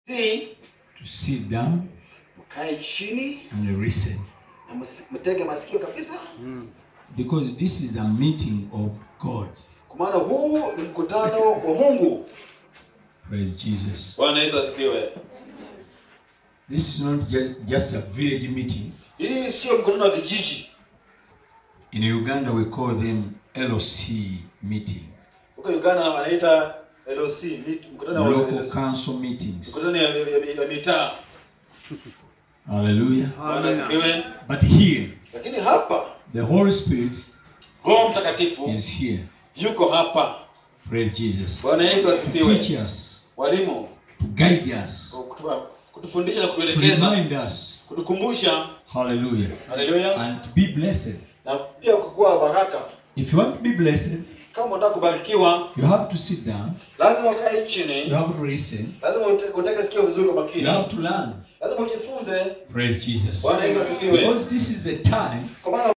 Si to sit down mkae chini and listen. na msi- mtege masikio kabisa, Because this is a meeting of God. kwa maana huu ni mkutano wa Mungu. Praise Jesus. Bwana Yesu asifiwe. This is not just, just a village meeting. Hii sio mkutano wa kijiji. In Uganda, we call them LOC meeting, Huko Uganda wanaita LOC, meet- mkutano wa local LOC. council meetings. mkutano ya, ya, ya, ya mitaa. Hallelujah. Bwana asifiwe. But here, Lakini hapa the Holy Spirit Roho Mtakatifu is here. yuko hapa. Praise Jesus. Bwana Yesu To asifiwe. teach us, Walimu to guide us, kutu- kutufundisha na to kutuelekeza, remind us. kutukumbusha. Hallelujah. Haleluya. And to be blessed. Na pia kukuwa baraka. If you want to be blessed, Kama unataka kubarikiwa, you have to sit down, lazima ukae you chini, have to listen, lazima ute- uteke sikio vizuri kwa you makini, have to learn. lazima ujifunze. Praise Jesus. Bwana Yesu asifiwe. Because this is the time Kwa maana